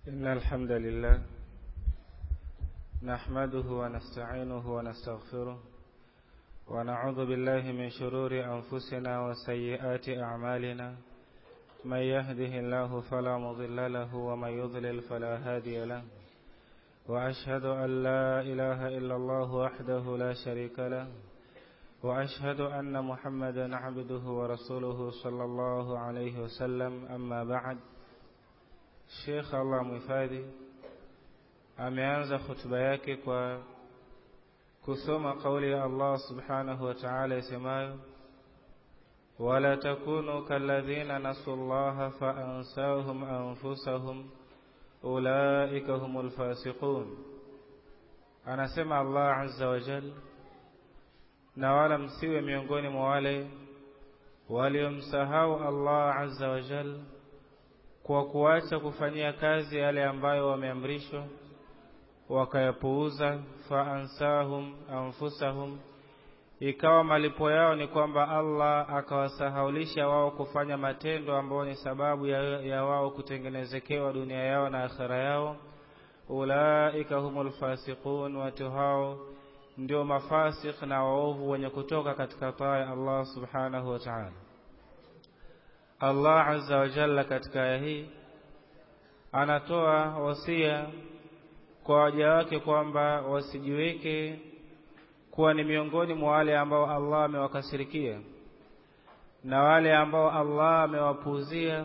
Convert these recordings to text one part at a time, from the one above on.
إن الحمد لله نحمده ونستعينه ونستغفره ونعوذ بالله من شرور أنفسنا وسيئات أعمالنا من يهده الله فلا مضل له ومن يضلل فلا هادي له وأشهد أن لا إله إلا الله وحده لا شريك له وأشهد أن محمدا عبده ورسوله صلى الله عليه وسلم أما بعد Sheikh Allah muhifadhi ameanza hutuba yake kwa kusoma kauli ya Allah subhanahu wa ta'ala isemayo wala takunu kalladhina nasu llaha faansahum anfusahum ulaika humul fasiqun anasema Allah azza wa jalla na wala msiwe miongoni mwa wale waliomsahau Allah azza wa jalla kwa kuacha kufanyia kazi yale ambayo wameamrishwa wakayapuuza faansahum anfusahum ikawa malipo yao ni kwamba Allah akawasahaulisha wao kufanya matendo ambayo ni sababu ya, ya wao kutengenezekewa dunia yao na akhera yao ulaika humul fasiqun watu hao ndio mafasik na waovu wenye kutoka katika taa ya Allah subhanahu wa ta'ala Allah azza wa jalla katika aya hii anatoa wasia kwa waja wake kwamba wasijiweke kuwa ni miongoni mwa wale ambao Allah amewakasirikia na wale ambao Allah amewapuuzia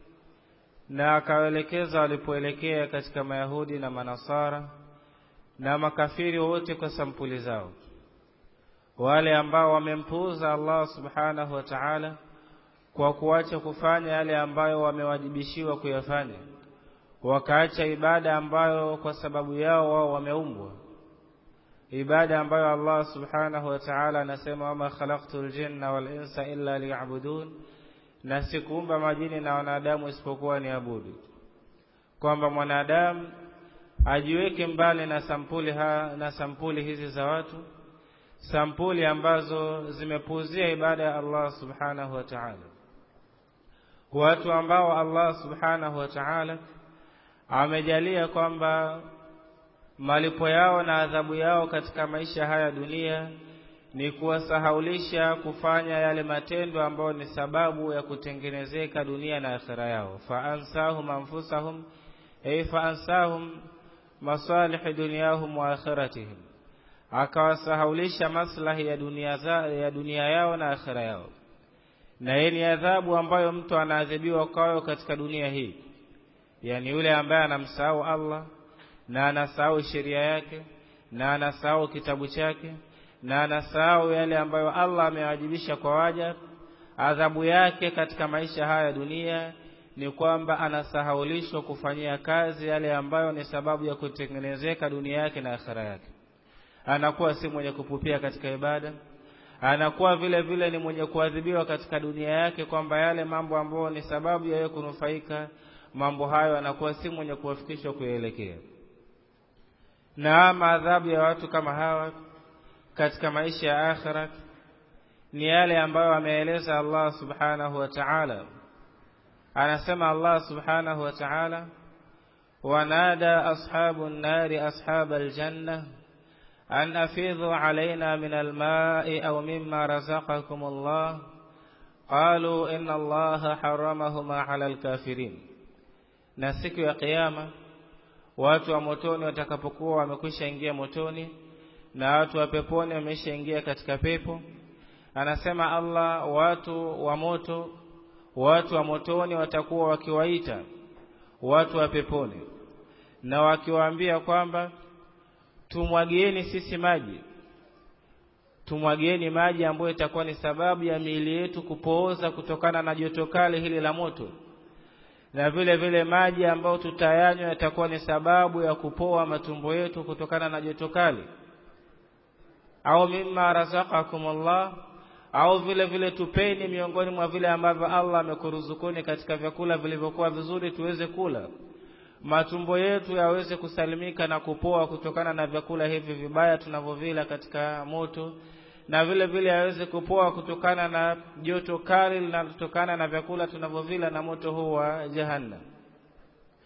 na akawaelekeza walipoelekea katika Mayahudi na Manasara na makafiri wote kwa sampuli zao, wale ambao wamempuuza Allah subhanahu wa ta'ala kwa kuacha kufanya yale ambayo wamewajibishiwa kuyafanya, wakaacha ibada ambayo kwa sababu yao wao wameumbwa, ibada ambayo Allah subhanahu wa ta'ala anasema wama khalaqtul jinna wal insa illa liya'budun, na sikuumba majini na wanadamu isipokuwa niabudu, kwamba mwanadamu ajiweke mbali na sampuli ha, na sampuli hizi za watu, sampuli ambazo zimepuuzia ibada ya Allah subhanahu wa ta'ala watu ambao Allah subhanahu wa ta'ala amejalia kwamba malipo yao na adhabu yao katika maisha haya dunia ni kuwasahaulisha kufanya yale matendo ambayo ni sababu ya kutengenezeka dunia na akhira yao faansahum anfusahum ay faansahum masalih dunyahum wa akhiratihim akawasahaulisha maslahi ya dunia, za, ya dunia yao na akhira yao na hii ni adhabu ambayo mtu anaadhibiwa kwayo katika dunia hii, yaani yule ambaye anamsahau Allah na anasahau sheria yake na anasahau kitabu chake na anasahau yale ambayo Allah amewajibisha kwa waja, adhabu yake katika maisha haya ya dunia ni kwamba anasahaulishwa kufanyia kazi yale ambayo ni sababu ya kutengenezeka dunia yake na akhera yake. Anakuwa si mwenye kupupia katika ibada anakuwa vile vile ni mwenye kuadhibiwa katika dunia yake, kwamba yale mambo ambayo ni sababu ya yeye kunufaika, mambo hayo anakuwa si mwenye kuwafikishwa kuyaelekea. Na maadhabu ya watu kama hawa katika maisha ya akhira ni yale ambayo ameeleza Allah subhanahu wa ta'ala. Anasema Allah subhanahu wa ta'ala, wanada ashabu nnari ashaba aljanna أن أفيضوا علينا من الماء أو مما رزقكم الله قالوا إن الله حرمهما على الكافرين na siku ya kiyama watu wa motoni watakapokuwa wamekwisha ingia motoni na watu wa peponi wameshaingia katika pepo anasema Allah watu wa moto watu wa motoni watakuwa wakiwaita watu wa peponi na wakiwaambia kwamba tumwagieni sisi maji, tumwagieni maji ambayo itakuwa ni sababu ya miili yetu kupooza kutokana na joto kali hili la moto, na vile vile maji ambayo tutayanywa yatakuwa ni sababu ya kupoa matumbo yetu kutokana na joto kali, au mimma razaqakumullah, au vile vile tupeni miongoni mwa vile ambavyo Allah amekuruzukuni katika vyakula vilivyokuwa vizuri tuweze kula matumbo yetu yaweze kusalimika na kupoa kutokana na vyakula hivi vibaya tunavyovila katika moto, na vile vile yaweze kupoa kutokana na joto kali linalotokana na vyakula tunavyovila na moto huu wa Jahannam.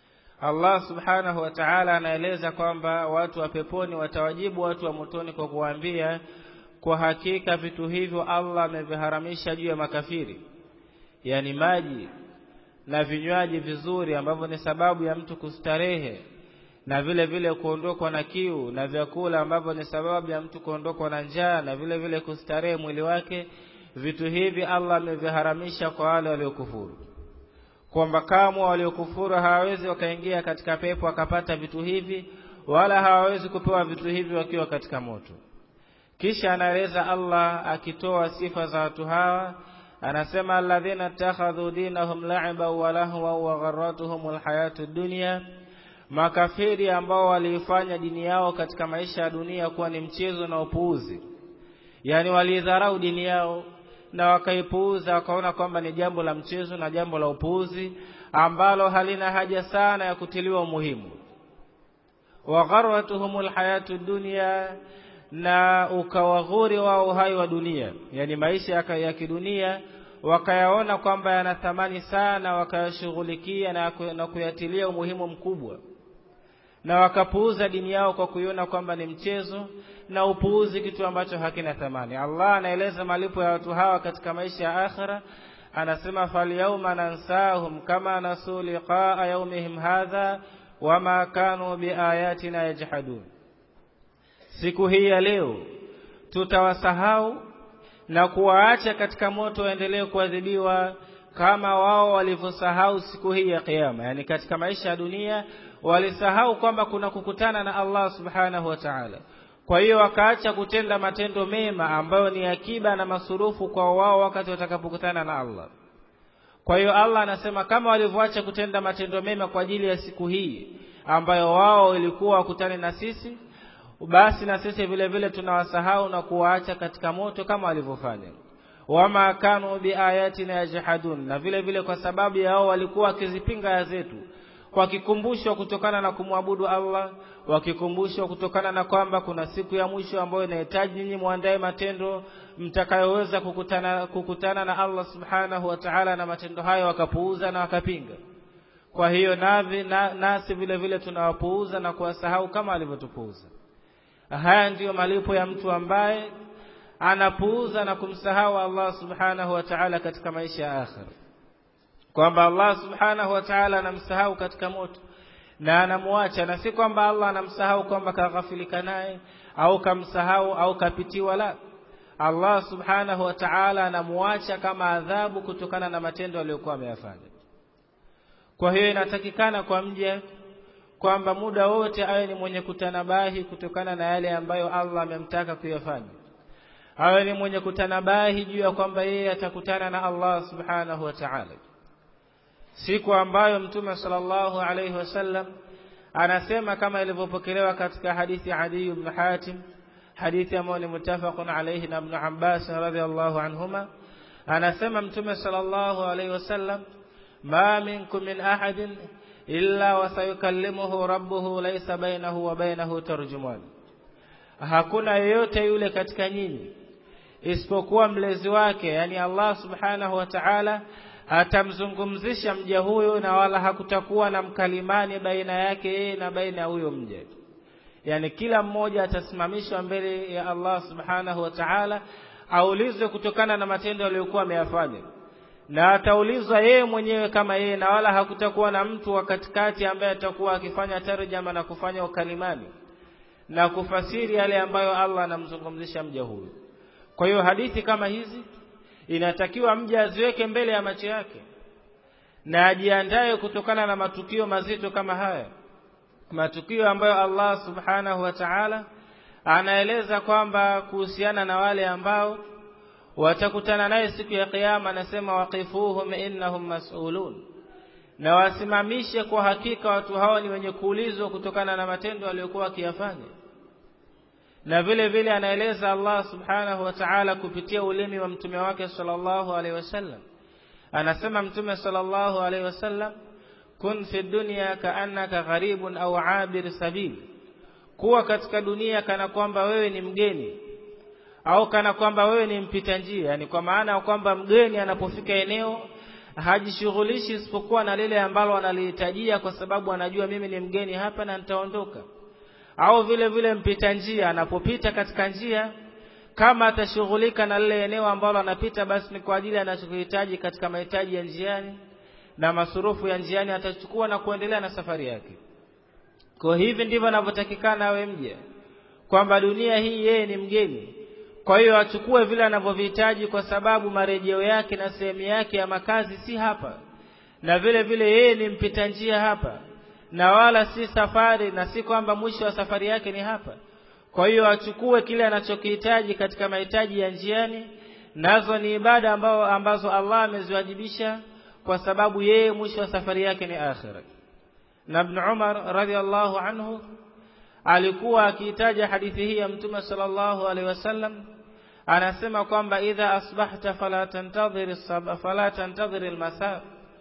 Allah subhanahu wa ta'ala anaeleza kwamba watu wa peponi watawajibu watu wa motoni kwa kuwaambia kwa hakika vitu hivyo Allah ameviharamisha juu ya makafiri yani maji na vinywaji vizuri ambavyo ni sababu ya mtu kustarehe na vile vile kuondokwa na kiu na vyakula ambavyo ni sababu ya mtu kuondokwa na njaa na vile vile kustarehe mwili wake vitu hivi Allah ameviharamisha kwa wale waliokufuru kwamba kamwe waliokufuru hawawezi wakaingia katika pepo wakapata vitu hivi wala hawawezi kupewa vitu hivi wakiwa katika moto kisha anaeleza Allah akitoa sifa za watu hawa anasema alladhina takhadhu dinahum la'iba wa lahwa wa gharratuhum alhayatu dunya makafiri ambao waliifanya dini yao katika maisha ya dunia kuwa ni mchezo na upuuzi yani walidharau dini yao na wakaipuuza wakaona kwamba ni jambo la mchezo na jambo la upuuzi ambalo halina haja sana ya kutiliwa umuhimu wa gharratuhumul hayatu dunya na ukawaghuri wao uhai wa dunia yani maisha ya kidunia wakayaona kwamba yana thamani sana wakayashughulikia na, na kuyatilia umuhimu mkubwa na wakapuuza dini yao kwa kuiona kwamba ni mchezo na upuuzi kitu ambacho hakina thamani Allah anaeleza malipo ya watu hawa katika maisha ya akhira anasema falyauma nansahum kama nasu liqaa yaumihim hadha wama kanu biayatina yajhadun siku hii ya leo tutawasahau na kuwaacha katika moto waendelee kuadhibiwa kama wao walivyosahau siku hii ya kiyama yani katika maisha ya dunia walisahau kwamba kuna kukutana na Allah subhanahu wa ta'ala kwa hiyo wakaacha kutenda matendo mema ambayo ni akiba na masurufu kwa wao wakati watakapokutana na Allah kwa hiyo Allah anasema kama walivyoacha kutenda matendo mema kwa ajili ya siku hii ambayo wao ilikuwa wakutane na sisi basi na sisi vile vile tunawasahau na kuwaacha katika moto kama walivyofanya wama kanu biayatina yajhadun na vile vile kwa sababu yao walikuwa wakizipinga aya zetu wakikumbushwa kutokana na kumwabudu Allah wakikumbushwa kutokana na kwamba kuna siku ya mwisho ambayo inahitaji nyinyi muandae matendo mtakayoweza kukutana, kukutana na Allah subhanahu wa ta'ala na matendo hayo wakapuuza na wakapinga kwa hiyo navi, na, nasi vile vile tunawapuuza na kuwasahau kama alivyotupuuza haya ndiyo malipo ya mtu ambaye anapuuza na kumsahau Allah subhanahu wa ta'ala katika maisha ya akhira kwamba Allah subhanahu wa ta'ala anamsahau katika moto na anamwacha na si kwamba Allah anamsahau kwamba kaghafilika naye au kamsahau au kapitiwa la Allah subhanahu wa ta'ala anamwacha kama adhabu kutokana na matendo aliyokuwa ameyafanya kwa hiyo inatakikana kwa mja kwamba muda wote awe ni mwenye kutanabahi kutokana na yale ambayo Allah amemtaka kuyafanya awe ni mwenye kutanabahi juu ya kwamba yeye atakutana na Allah subhanahu wa ta'ala siku ambayo mtume sallallahu alayhi wasallam anasema kama ilivyopokelewa katika hadithi ya Adi ibn Hatim hadithi ambayo ni mutafaqun alayhi na Ibn Abbas radhiyallahu anhuma anasema mtume sallallahu alayhi wasallam ma minkum min ahadin illa wasayukallimuhu rabbuhu laysa bainahu wa bainahu tarjuman hakuna yeyote yule katika nyinyi isipokuwa mlezi wake yani Allah subhanahu wa ta'ala atamzungumzisha mja huyo na wala hakutakuwa na mkalimani baina yake yeye na baina ya huyo mja yani kila mmoja atasimamishwa mbele ya Allah subhanahu wa ta'ala aulizwe kutokana na matendo aliyokuwa ameyafanya na ataulizwa yeye mwenyewe kama yeye na wala hakutakuwa na mtu wa katikati ambaye atakuwa akifanya tarjama na kufanya ukalimani na kufasiri yale ambayo Allah anamzungumzisha mja huyo kwa hiyo hadithi kama hizi inatakiwa mja aziweke mbele ya macho yake na ajiandae kutokana na matukio mazito kama haya matukio ambayo Allah subhanahu wa ta'ala anaeleza kwamba kuhusiana na wale ambao watakutana naye siku ya kiyama anasema waqifuhum innahum mas'ulun na wasimamishe kwa hakika watu hao ni wenye kuulizwa kutokana na matendo waliokuwa wakiyafanya na vile vile anaeleza Allah subhanahu wa ta'ala kupitia ulimi wa mtume wake sallallahu alaihi wasallam anasema mtume sallallahu alaihi wasallam kun fi dunya kaannaka gharibun au abir sabil kuwa katika dunia kana kwamba wewe ni mgeni au kana kwamba wewe ni mpita njia yani kwa maana kwamba mgeni anapofika eneo hajishughulishi isipokuwa na lile ambalo analihitajia kwa sababu anajua mimi ni mgeni hapa na nitaondoka au vile vile mpita njia anapopita katika njia kama atashughulika na lile eneo ambalo anapita basi ni kwa ajili anachohitaji katika mahitaji ya njiani na masurufu ya njiani atachukua na kuendelea na safari yake kwa hivi ndivyo anavyotakikana awe mja kwamba dunia hii yeye ni mgeni kwa hiyo achukue vile anavyovihitaji kwa sababu marejeo yake na sehemu yake ya makazi si hapa na vile vile yeye ni mpita njia hapa na wala si safari na si kwamba mwisho wa safari yake ni hapa kwa hiyo achukue kile anachokihitaji katika mahitaji ya njiani nazo ni ibada ambao ambazo Allah ameziwajibisha kwa sababu yeye mwisho wa safari yake ni akhira na Ibn Umar radhiallahu anhu alikuwa akiitaja hadithi hii ya Mtume sallallahu alaihi wasallam anasema kwamba idha asbahta fala tantadhir fala tantadhir almasa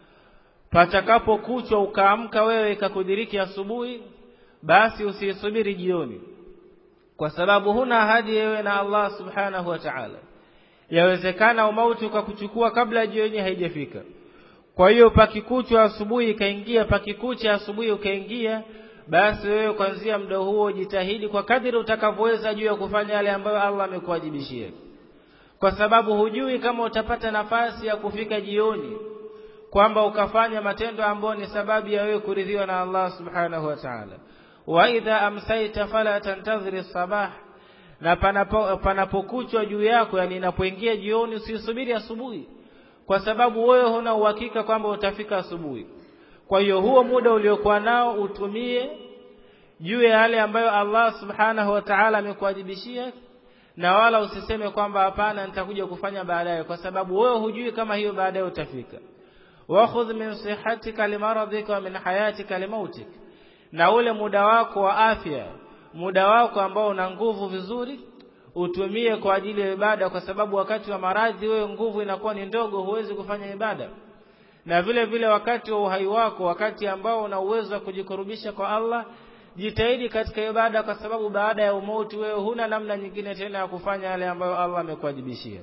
patakapokuchwa ukaamka wewe ikakudiriki asubuhi basi usisubiri jioni kwa sababu huna ahadi wewe na Allah subhanahu wa ta'ala yawezekana umauti ukakuchukua kabla jioni haijafika kwa hiyo pakikuchwa asubuhi ikaingia pakikucha asubuhi ukaingia basi wewe kuanzia muda huo jitahidi kwa kadiri utakavyoweza juu ya kufanya yale ambayo Allah amekuwajibishia kwa sababu hujui kama utapata nafasi ya kufika jioni kwamba ukafanya matendo ambayo ni sababu ya wewe kuridhiwa na Allah subhanahu wa ta'ala wa idha amsaita fala tantadhiri sabah na panapo panapokuchwa juu yako yani inapoingia jioni usisubiri asubuhi kwa sababu wewe huna uhakika kwamba utafika asubuhi kwa hiyo huo muda uliokuwa nao utumie juu ya yale ambayo Allah subhanahu wa ta'ala amekuwajibishia na wala usiseme kwamba hapana nitakuja kufanya baadaye kwa sababu wewe hujui kama hiyo baadaye utafika wakhudh min sihatika limaradhika wa min hayatika limautik na ule muda wako wa afya muda wako ambao una nguvu vizuri utumie kwa ajili ya ibada kwa sababu wakati wa maradhi wewe nguvu inakuwa ni ndogo huwezi kufanya ibada na vile vile wakati wa uhai wako wakati ambao una uwezo wa kujikurubisha kwa Allah jitahidi katika ibada kwa sababu baada ya umauti wewe huna namna nyingine tena ya kufanya yale ambayo Allah amekuwajibishia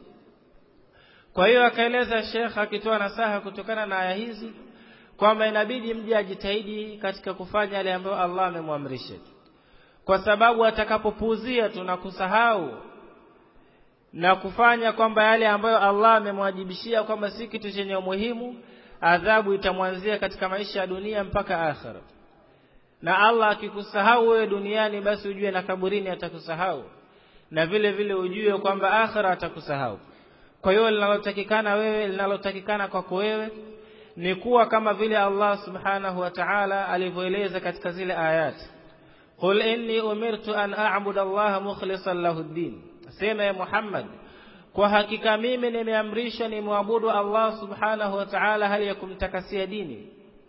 kwa hiyo akaeleza Sheikh akitoa nasaha kutokana na aya hizi kwamba inabidi mje ajitahidi katika kufanya yale ambayo Allah amemwamrisha kwa sababu atakapopuuzia tunakusahau na kufanya kwamba yale ambayo Allah amemwajibishia kwamba si kitu chenye umuhimu adhabu itamwanzia katika maisha ya dunia mpaka akhira na Allah akikusahau wewe duniani basi ujue na kaburini atakusahau na vile vile ujue kwamba akhira atakusahau kwa hiyo linalotakikana wewe linalotakikana kwako wewe ni kuwa kama vile Allah subhanahu wa ta'ala alivyoeleza katika zile ayati qul inni umirtu an a'budu Allah mukhlishan lahu ad-din sema ya Muhammad kwa hakika mimi nimeamrishwa nimwabudu Allah subhanahu wa ta'ala hali ya kumtakasia dini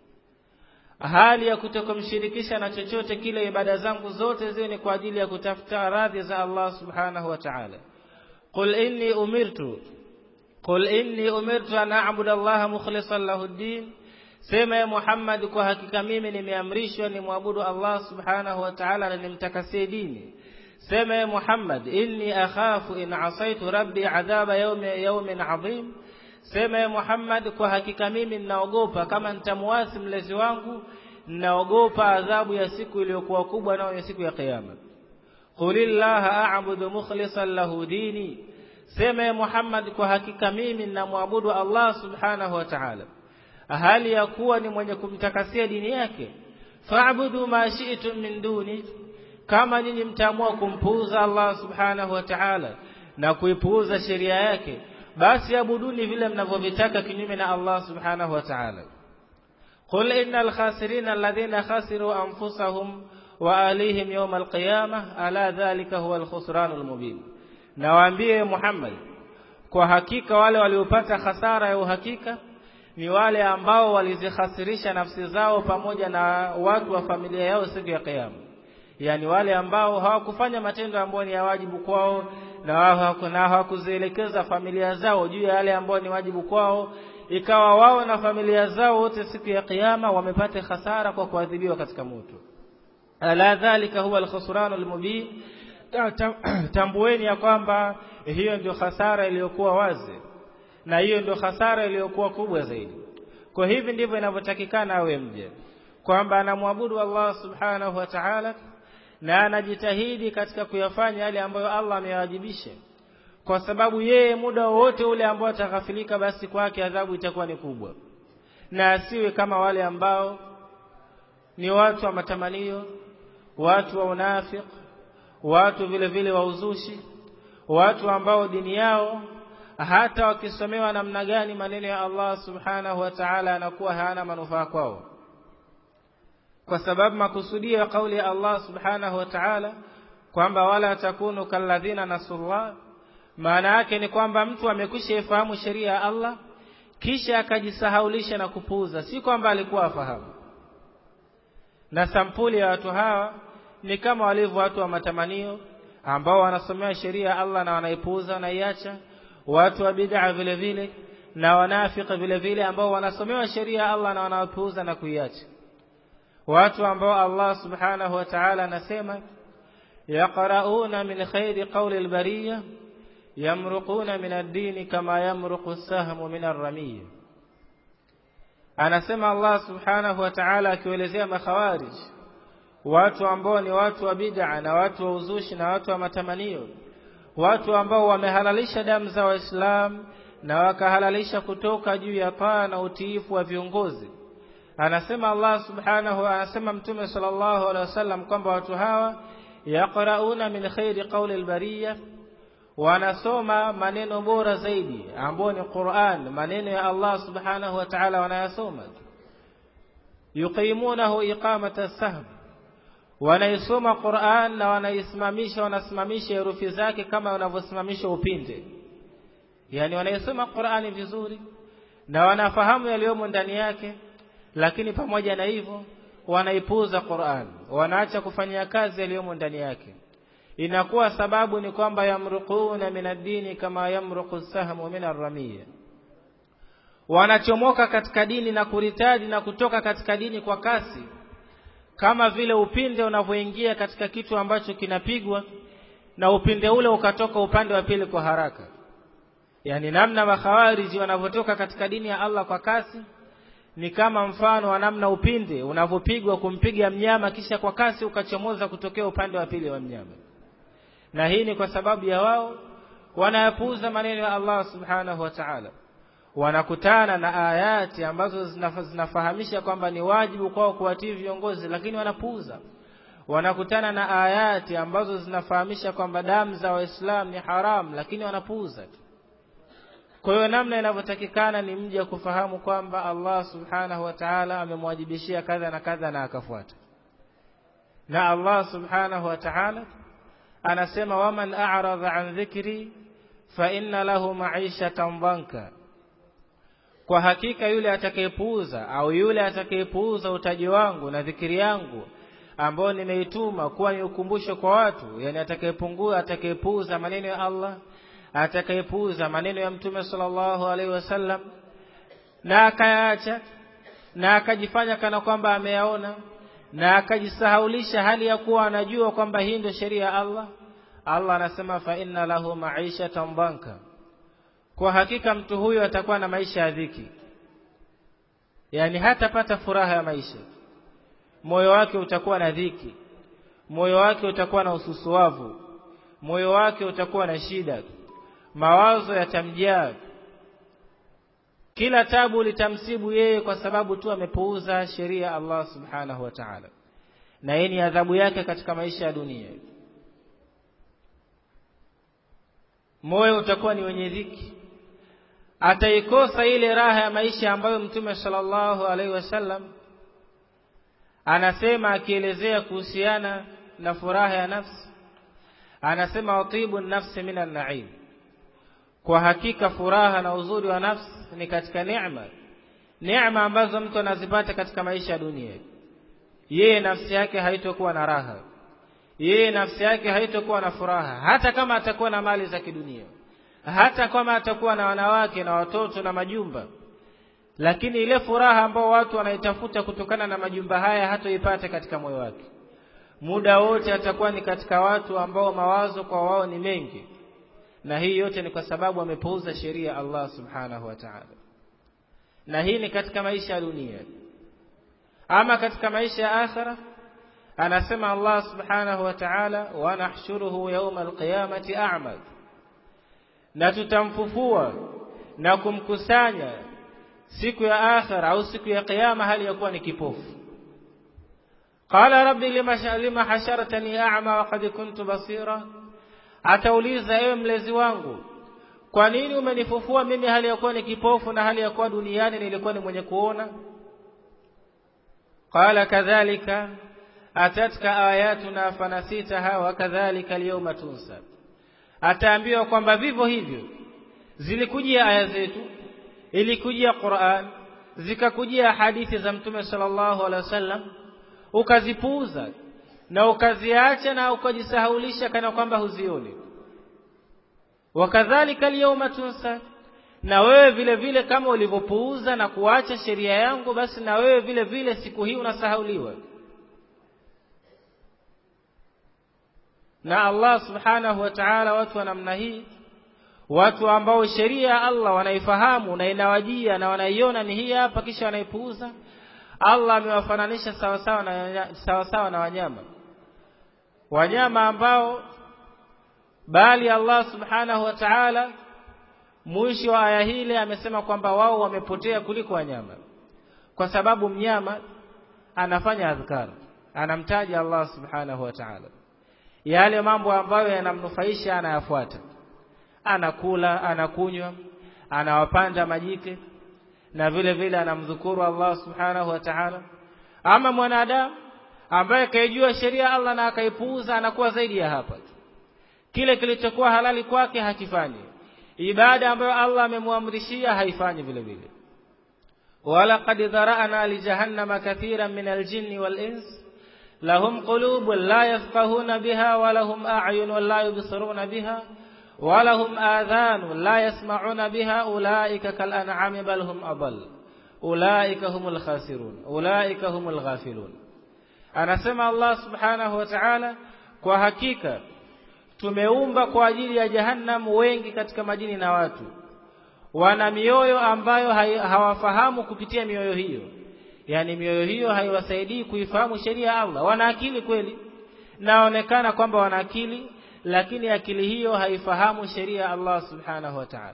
hali ya kutokumshirikisha na chochote kile ibada zangu zote ziwe ni kwa ajili ya kutafuta radhi za Allah subhanahu wa ta'ala qul inni umirtu qul inni umirtu an a'budu Allah mukhlishan lahu ad-din sema ya Muhammad kwa hakika mimi nimeamrishwa nimwabudu Allah subhanahu wa ta'ala na nimtakasie dini sema ya Muhammad inni akhafu in asaitu rabbi adhaba yawmi yawmin adhim sema ya Muhammad kwa hakika mimi ninaogopa kama nitamwasi mlezi wangu ninaogopa adhabu ya siku iliyokuwa kubwa nayo ya siku ya kiyama qulillaha a'budu mukhlishan lahu dini sema ya Muhammad kwa hakika mimi ninamwabudu Allah subhanahu wa ta'ala hali ya kuwa ni mwenye kumtakasia dini yake fa'budu ma shi'tum min duni kama nyinyi mtaamua kumpuuza Allah subhanahu wa ta'ala na kuipuuza sheria yake basi abuduni vile mnavyovitaka kinyume na Allah subhanahu wa ta'ala qul innal khasirina alladhina khasiru anfusahum wa alihim yawm alqiyamah ala dhalika huwa alkhusranul mubin nawaambie Muhammad kwa hakika wale waliopata hasara ya uhakika ni wale ambao walizikhasirisha nafsi zao pamoja na watu wa familia yao siku ya kiyama yani wale ambao hawakufanya matendo ambayo ni ya wajibu kwao na hawakuzielekeza familia zao juu ya yale ambayo ni wajibu kwao ikawa wao na familia zao wote siku ya kiyama wamepata hasara kwa kuadhibiwa katika moto ala dhalika huwa alkhusran almubin tambueni ya kwamba hiyo ndio hasara iliyokuwa wazi na hiyo ndio hasara iliyokuwa kubwa zaidi kwa hivi ndivyo inavyotakikana awe mja kwamba anamwabudu Allah subhanahu wa ta'ala na anajitahidi katika kuyafanya yale ambayo Allah amewajibisha kwa sababu yeye muda wowote ule ambao ataghafilika basi kwake adhabu itakuwa ni kubwa na asiwe kama wale ambao ni watu wa matamanio watu wa unafik watu vile vile wa uzushi watu ambao dini yao hata wakisomewa namna gani maneno ya Allah subhanahu wa ta'ala anakuwa hayana manufaa kwao kwa sababu makusudio ya kauli ya Allah subhanahu wa ta'ala kwamba wala takunu kalladhina nasullah maana yake ni kwamba mtu amekwisha ifahamu sheria ya Allah kisha akajisahaulisha na kupuuza si kwamba alikuwa afahamu na sampuli ya watu hawa ni kama walivyo watu wa matamanio ambao wanasomea sheria ya Allah na wanaipuuza wanaiacha watu wa bid'a vile vile na wanafiki vile vile ambao wanasomewa sheria ya Allah na wanaipuuza na kuiacha watu ambao Allah subhanahu wa ta'ala anasema yaqrauna min khairi qawli al-bariyya yamruquna min ad-din kama yamruqu as-sahmu min ar-ramiyya anasema Allah subhanahu wa ta'ala akielezea makhawarij watu ambao ni watu wa bid'a na watu wa uzushi na watu wa matamanio watu ambao wamehalalisha damu za waislamu na wakahalalisha kutoka juu ya paa na utiifu wa viongozi anasema Allah subhanahu anasema mtume sallallahu alaihi wasallam kwamba watu hawa yaqrauna min khairi qawli albariya wanasoma maneno bora zaidi ambao ni Qur'an maneno ya Allah subhanahu wa ta'ala wanayasoma yuqimunahu iqamata sahm wanaisoma Qur'an na wanaisimamisha wanasimamisha herufi zake kama wanavyosimamisha upinde yani wanaisoma Qur'ani vizuri na wanafahamu yaliyomo ndani yake lakini pamoja na hivyo wanaipuuza Qur'an wanaacha kufanyia kazi yaliyomo ndani yake inakuwa sababu ni kwamba yamruquna min ad-dini kama yamruqu sahmu min ar-ramiyya wanachomoka katika dini na kuritadi na kutoka katika dini kwa kasi kama vile upinde unavyoingia katika kitu ambacho kinapigwa na upinde ule ukatoka upande wa pili kwa haraka yani namna makhawariji wanavyotoka katika dini ya Allah kwa kasi ni kama mfano wa namna upinde unavyopigwa kumpiga mnyama kisha kwa kasi ukachomoza kutokea upande wa pili wa mnyama na hii ni kwa sababu ya wao wanayapuuza maneno ya Allah subhanahu wa ta'ala wanakutana na ayati ambazo zinafahamisha kwamba ni wajibu kwao kuwatii viongozi lakini wanapuuza wanakutana na ayati ambazo zinafahamisha kwamba damu za waislamu ni haram lakini wanapuuza kwa hiyo namna inavyotakikana ni mja kufahamu kwamba Allah subhanahu wa ta'ala amemwajibishia kadha na kadha na akafuata na Allah subhanahu wa ta'ala anasema waman a'rada an dhikri fa inna lahu ma'ishatan dhanka kwa hakika yule atakayepuuza au yule atakayepuuza utaji wangu na dhikiri yangu ambao nimeituma kuwa ni ukumbusho kwa watu yani atakayepungua atakayepuuza maneno ya Allah atakayepuuza maneno ya mtume sallallahu alaihi wasallam na akayaacha na akajifanya kana kwamba ameyaona na akajisahaulisha hali ya kuwa anajua kwamba hii ndio sheria ya Allah Allah anasema fa inna lahu ma'ishatan dhanka kwa hakika mtu huyo atakuwa na maisha ya dhiki yani hatapata furaha ya maisha moyo wake utakuwa na dhiki moyo wake utakuwa na ususuavu moyo wake utakuwa na shida mawazo yatamjaa kila tabu litamsibu yeye kwa sababu tu amepuuza sheria ya Allah subhanahu wa ta'ala na hii ni adhabu yake katika maisha ya dunia moyo utakuwa ni wenye dhiki ataikosa ile raha ya maisha ambayo mtume sallallahu alaihi wasallam anasema akielezea kuhusiana na furaha ya nafsi anasema watibu nafsi minan na'im kwa hakika furaha na uzuri wa nafsi ni katika neema neema ambazo mtu anazipata katika maisha ya dunia yeye nafsi yake haitokuwa na raha yeye nafsi yake haitokuwa na furaha hata kama atakuwa na mali za kidunia hata kama atakuwa na wanawake na watoto na majumba lakini ile furaha ambao watu wanaitafuta kutokana na majumba haya hatoipata katika moyo wake muda wote atakuwa ni katika watu ambao mawazo kwa wao ni mengi na hii yote ni kwa sababu amepuuza sheria Allah subhanahu wa ta'ala na hii ni katika maisha ya dunia ama katika maisha ya akhira anasema Allah subhanahu wa ta'ala wa nahshuruhu yawma alqiyamati a'mad na tutamfufua na kumkusanya siku ya akhira au siku ya kiyama hali ya kuwa ni kipofu qala rabbi lima lima hasharatani a'ma wa qad kuntu basira atauliza ewe mlezi wangu kwa nini umenifufua mimi hali ya kuwa ni kipofu na hali ya kuwa duniani nilikuwa ni mwenye kuona qala kadhalika atatka ayatuna fanasitaha wa kadhalika alyawma tunsa ataambiwa kwamba vivyo hivyo zilikujia aya zetu ilikujia Qur'an zikakujia hadithi za mtume sallallahu alaihi wasallam ukazipuuza na ukaziacha na ukajisahaulisha kana kwamba huzioni wakadhalika alyawma tunsa na wewe vile vile kama ulivyopuuza na kuacha sheria yangu basi na wewe vile vile siku hii unasahauliwa na Allah subhanahu wa ta'ala watu wa namna hii watu ambao sheria ya Allah wanaifahamu na inawajia na wanaiona ni hii hapa kisha wanaipuuza Allah amewafananisha sawa sawa na sawa sawa na wanyama wanyama ambao bali Allah subhanahu wa ta'ala mwisho wa aya hile amesema kwamba wao wamepotea kuliko wanyama kwa sababu mnyama anafanya adhkar anamtaja Allah subhanahu wa ta'ala yale mambo ambayo yanamnufaisha anayafuata anakula anakunywa anawapanda majike na vile vile anamdhukuru Allah subhanahu wa ta'ala ama mwanadamu ambaye kaijua sheria Allah na akaipuuza anakuwa zaidi ya hapa kile kilichokuwa halali kwake hakifanyi ibada ambayo Allah amemwamrishia haifanyi vile vile wala qad dhara'na li jahannama kathiran min al-jinni wal-ins lahum qulubun la yafqahuna biha wa lahum a'yunun la yubsiruna biha wa lahum adhanun la yasma'una biha ulaika kal an'ami bal hum adall ulaika humul khasirun ulaika humul ghafilun anasema Allah subhanahu wa ta'ala kwa hakika tumeumba kwa ajili ya jahannam wengi katika majini na watu wana mioyo ambayo hawafahamu kupitia mioyo hiyo yani mioyo hiyo haiwasaidii kuifahamu sheria ya Allah wana akili kweli naonekana kwamba wana akili lakini akili hiyo haifahamu sheria ya Allah subhanahu wa ta'ala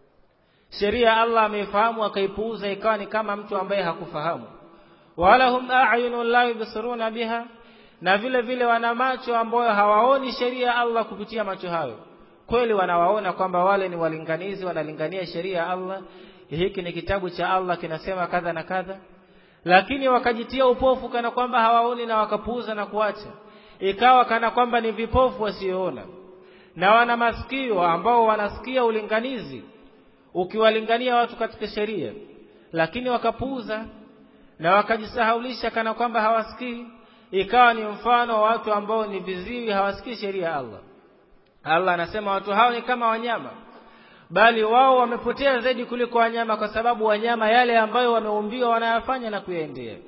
sheria ya Allah ameifahamu akaipuuza ikawa ni kama mtu ambaye hakufahamu wala hum a'yunun la yubsiruna biha na vile vile wana macho ambayo hawaoni sheria ya Allah kupitia macho hayo kweli wanawaona kwamba wale ni walinganizi wanalingania sheria ya Allah hiki ni kitabu cha Allah kinasema kadha na kadha lakini wakajitia upofu kana kwamba hawaoni na wakapuuza na kuacha ikawa kana kwamba ni vipofu wasioona na wana masikio ambao wanasikia ulinganizi ukiwalingania watu katika sheria lakini wakapuuza na wakajisahaulisha kana kwamba hawasikii ikawa ni mfano wa watu ambao ni viziwi hawasikii sheria ya Allah Allah anasema watu hao ni kama wanyama bali wao wamepotea zaidi kuliko wanyama kwa sababu wanyama yale ambayo wameumbiwa wanayafanya na kuyaendea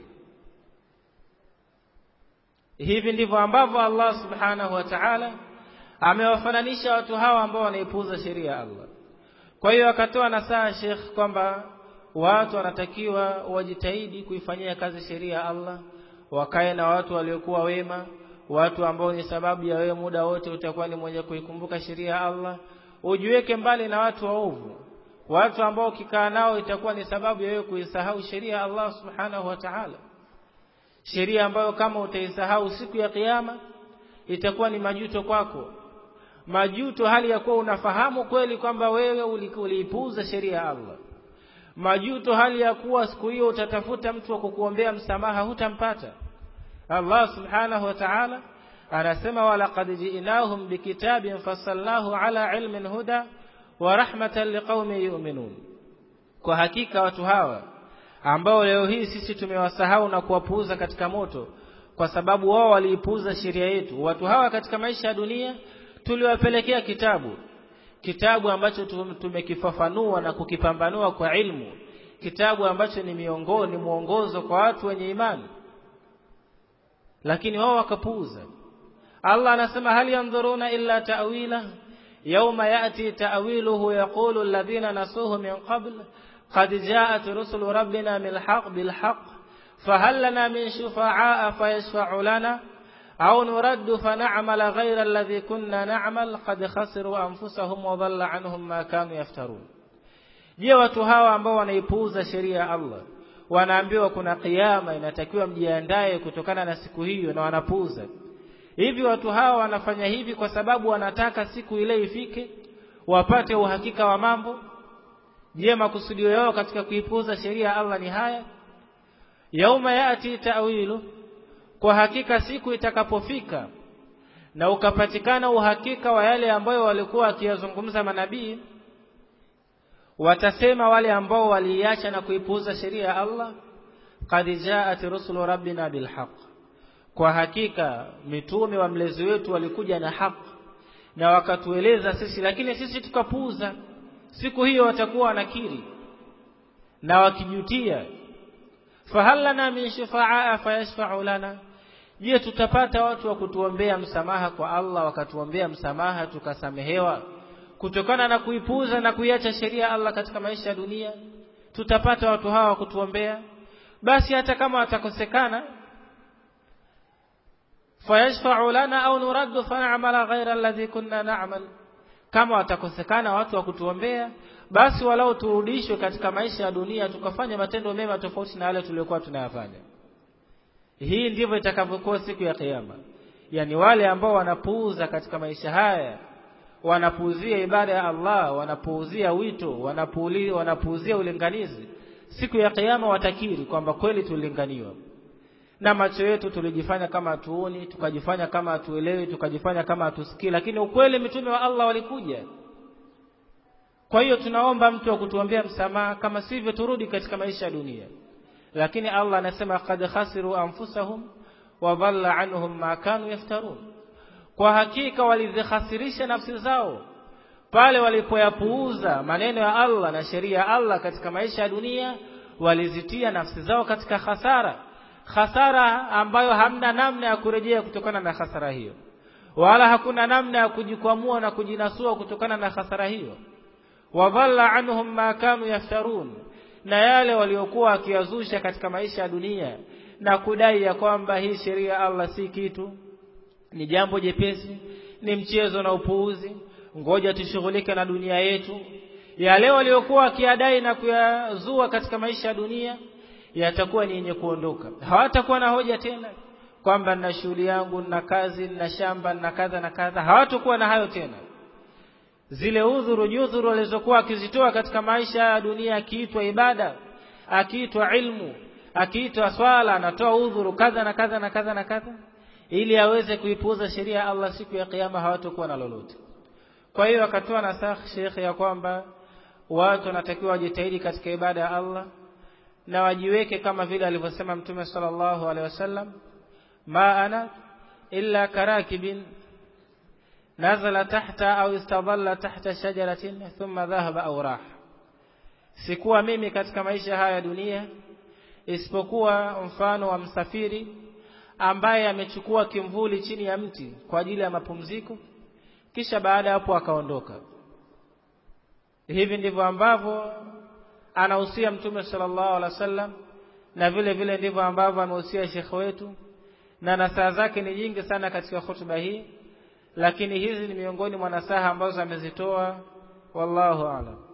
hivi ndivyo ambavyo Allah subhanahu wa ta'ala amewafananisha watu hawa ambao wanaipuuza sheria ya Allah kwa hiyo akatoa nasaha Sheikh kwamba watu wanatakiwa wajitahidi kuifanyia kazi sheria ya Allah wakae na watu waliokuwa wema watu ambao ni sababu ya wewe muda wote utakuwa ni mwenye kuikumbuka sheria ya Allah ujiweke mbali na watu waovu watu ambao ukikaa nao itakuwa ni sababu ya wewe kuisahau sheria ya Allah subhanahu wa ta'ala sheria ambayo kama utaisahau siku ya kiyama itakuwa ni majuto kwako majuto hali ya kuwa unafahamu kweli kwamba wewe uliipuuza sheria ya Allah majuto hali ya kuwa siku hiyo utatafuta mtu wa kukuombea msamaha hutampata Allah subhanahu wa ta'ala anasema walaqad ji'nahum bikitabin fassalnahu ala ilmin huda wa rahmatan liqaumin yu'minun kwa hakika watu hawa ambao leo hii sisi tumewasahau na kuwapuuza katika moto kwa sababu wao waliipuuza sheria yetu watu hawa katika maisha ya dunia tuliwapelekea kitabu kitabu ambacho tumekifafanua na kukipambanua kwa ilmu kitabu ambacho ni miongoni mwongozo kwa watu wenye imani lakini wao wakapuuza Allah anasema hal yanzuruna illa ta'wila yawma ya'ti ta'wiluhu yaqulu alladhina nasuhu min qabl qad jaat rusulu rabbina bilhaq bilhaq fahal lana min shufa'aa fayashfa'u lana au nuraddu fana'mala ghayra alladhi kunna na'mal qad khasiru anfusahum wa dhalla anhum ma kanu yaftarun je watu hawa ambao wanaipuuza sheria ya Allah wanaambiwa kuna kiyama inatakiwa mjiandae kutokana na siku hiyo na wanapuuza hivi watu hawa wanafanya hivi kwa sababu wanataka siku ile ifike wapate uhakika wa mambo je makusudio yao katika kuipuuza sheria ya Allah ni haya yauma yati ta'wilu kwa hakika siku itakapofika na ukapatikana uhakika wa yale ambayo walikuwa wakiyazungumza manabii watasema wale ambao waliacha na kuipuuza sheria ya Allah qad jaat rusulu rabbina bilhaq kwa hakika mitume wa mlezi wetu walikuja na haki na wakatueleza sisi lakini sisi tukapuuza siku hiyo watakuwa wanakiri na wakijutia fahal lana min shufaa fayashfa'u lana je tutapata watu wa kutuombea msamaha kwa Allah wakatuombea msamaha tukasamehewa kutokana na kuipuuza na kuiacha sheria Allah katika maisha ya dunia tutapata watu hawa kutuombea basi hata kama watakosekana fayashfa'u lana au nuraddu fan'amala ghayra alladhi kunna na'mal kama watakosekana watu wa kutuombea basi walau turudishwe katika maisha ya dunia tukafanya matendo mema tofauti na yale tuliyokuwa tunayafanya hii ndivyo itakavyokuwa siku ya kiyama yani wale ambao wanapuuza katika maisha haya wanapuuzia ibada ya Allah wanapuuzia wito wanapuuzia wanapuuzia ulinganizi siku ya kiyama watakiri kwamba kweli tulilinganiwa na macho yetu tulijifanya kama hatuoni tukajifanya kama hatuelewi tukajifanya kama hatusikii lakini ukweli mitume wa Allah walikuja kwa hiyo tunaomba mtu wa kutuombea msamaha kama sivyo turudi katika maisha ya dunia lakini Allah anasema qad khasiru anfusahum wa dhalla anhum ma kanu yaftarun kwa hakika walizikhasirisha nafsi zao pale walipoyapuuza maneno ya Allah na sheria ya Allah katika maisha ya dunia walizitia nafsi zao katika hasara hasara ambayo hamna namna ya kurejea kutokana na hasara hiyo wala hakuna namna ya kujikwamua na kujinasua kutokana na hasara hiyo wadhalla anhum ma kanu yaftarun na yale waliokuwa wakiyazusha katika maisha ya dunia na kudai ya kwamba hii sheria ya Allah si kitu ni jambo jepesi ni mchezo na upuuzi ngoja tushughulike na dunia yetu yale waliokuwa wakiadai na kuyazua katika maisha ya dunia yatakuwa ni yenye kuondoka hawatakuwa na hoja tena kwamba nina shughuli yangu nina kazi nina shamba nina kadha na kadha hawatakuwa na hayo tena zile udhuru nyudhuru walizokuwa akizitoa katika maisha ya dunia akiitwa ibada akiitwa ilmu akiitwa swala anatoa udhuru kadha na kadha na kadha na kadha ili aweze kuipuuza sheria ya Allah siku ya kiyama hawatakuwa na lolote kwa hiyo akatoa nasaha Sheikh ya kwamba watu wanatakiwa wajitahidi katika ibada ya Allah na wajiweke kama vile alivyosema Mtume sallallahu alaihi wasallam ma ana illa karakibin nazala tahta au istadalla tahta shajaratin thumma dhahaba au rah sikuwa mimi katika maisha haya ya dunia isipokuwa mfano wa msafiri ambaye amechukua kimvuli chini ya mti kwa ajili ya mapumziko kisha baada hapo akaondoka hivi ndivyo ambavyo anahusia mtume sallallahu alaihi wasallam na vile vile ndivyo ambavyo amehusia shekhe wetu na nasaha zake ni nyingi sana katika hotuba hii lakini hizi ni miongoni mwa nasaha ambazo amezitoa wallahu a'lam